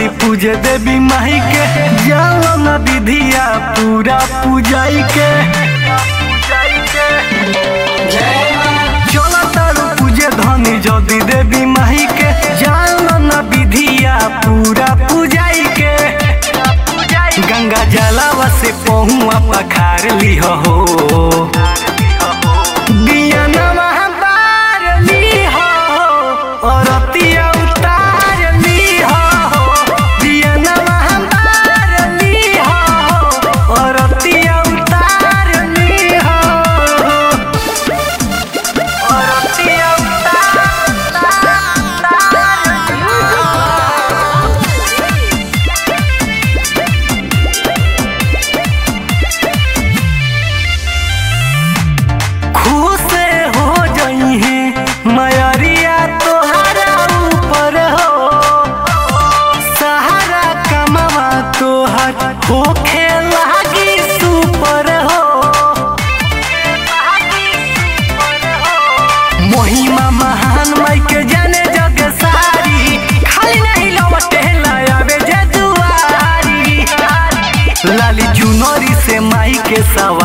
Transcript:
जदि पूजे देवी माई के जाओ न विधिया पूरा पूजाई के चलो तारू पूजे धनी जदि देवी माई के जाओ न विधिया पूरा पूजाई के गंगा जलावा से पहुआ पखार लिह हो बियनवा बार लिह हो औरतिया उतार लिह हो बियनवा बार लिह हो औरतिया उतार लिह हो औरतिया खुश हो जई है मयरिया तोहरा ऊपर हो सहारा कमावा तोहर होखे लागी सुपर हो महिमा महान माई के जाने जग सारी खाली नहीं लौटे लायावे जे दुआरी लाली चुनरी से माई के सवार